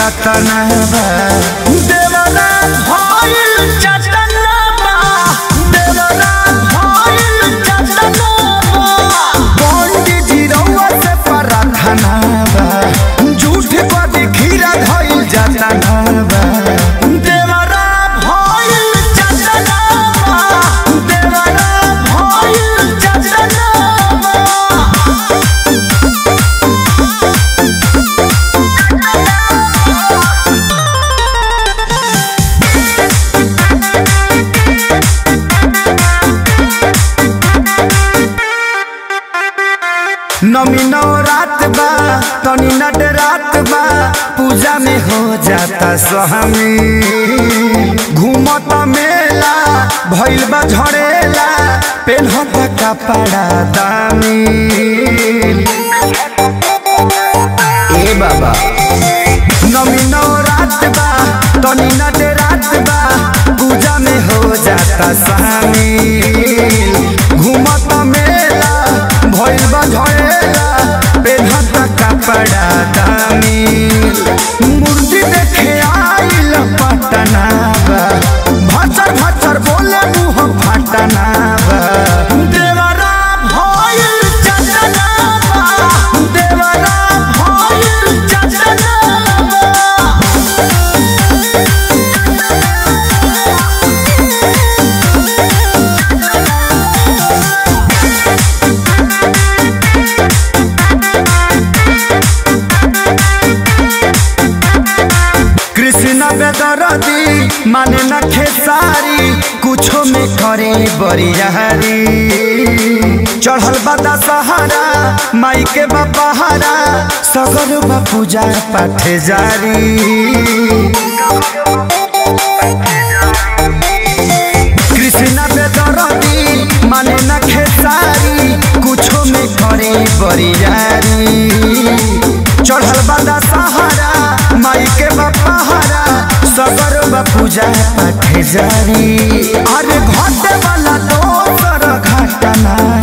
कतना बा देवरा भइल चटना बा देवरा भइल चटना बा पंडित जी रउआ से प्रार्थना बा झूठ कदी खीरा धइल जाता ना बा देवरा भइल चटना बा देवरा भइल चटना बा नमी नौ रात बा तनी नट रात बा पूजा में हो जाता स्वामी घूमत मेला भइल बा झड़ेला पेन्हत कपड़ा दामी ए बाबा नमी नौ रात बा तनी नट रात बा पूजा में हो जाता शामिल घूमत मेला भइल बा झड़ेला पेन्हत कपड़ा दामी मूर्ति देखे आइल पटना बा भचर भचर बोले मुँह फटना बा देवरा भइल चटना बा देवरा भइल चटना बा कृष्ण बेदरदी माने न खेसारी कुछो में करे बरियारी चढ़ल बदा सहारा माई के बपहारा सगर बा पूजा पाठ जारी कृष्ण बेदरदी माने न खेसारी कुछो में करे बरियारी चढ़ल बदा सहारा माई के बपहारा सगर बा पूजा पाठ जारी अरे घटे वाला दोसर घटना